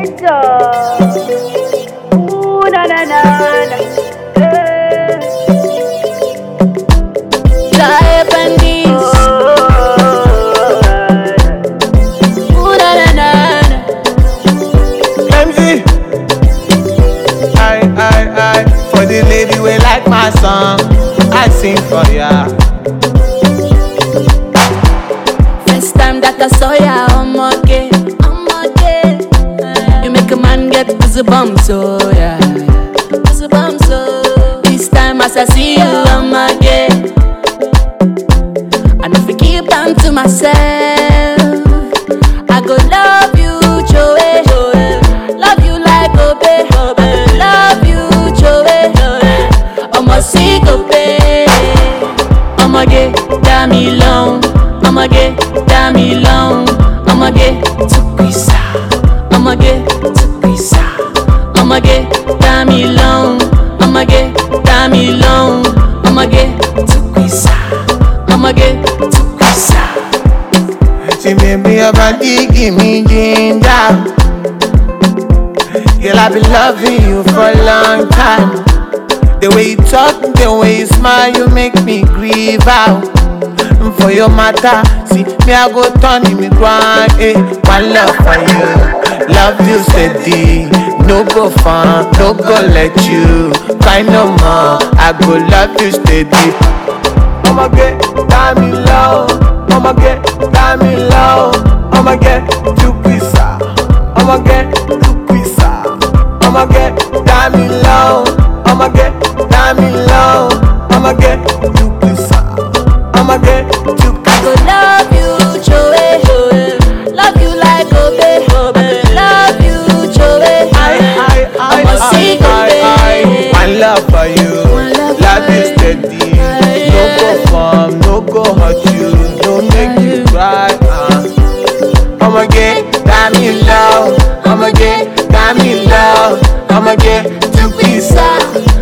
Selector. Ooh, na na na na. Eh. Tie Bandits. Ooh, na, na, na, na. MZ. I, I, I, for the lady we like my song, I sing for ya. First time that I saw ya, I'm okay. I'm okay. You make a man get goosebumps, oh yeah. Goosebumps, oh. This time as I see you, I'm okay. And if I keep on to myself, I go love you, Joey. Love you like Obe. Love you, Joey. I'ma see Obe. I'ma get damn me long. I'ma get damn me long. I'ma get to pizza. I'ma get to pizza. I'ma get damn me long. I'ma get damn me long. I'ma get to pizza. I'ma get to pizza. She made me a body, give me ginger. Girl, I've been loving you for a long time. The way you talk, the way you smile, you make me grieve out. And For your matter, see me I go turn in me grind, eh? One love for you, love you steady. No go fun, no go let you cry no more. I go love you steady. I'ma get down me low. I'ma get down me low. I'ma get to pizza. I'ma get to pizza. I'ma get down me low. I'ma get down me low. I'ma get to pizza. I'ma get to I go love you, Joey. Love you like Obe. Love you, Joey. I, I, I, I'ma I, sing I, I, Obe. One love for you. One love Love for you you. steady. No go farm, no go hurt you. No make you cry. Uh. I'ma get down me low. I'ma get down me low. I'ma get to pizza.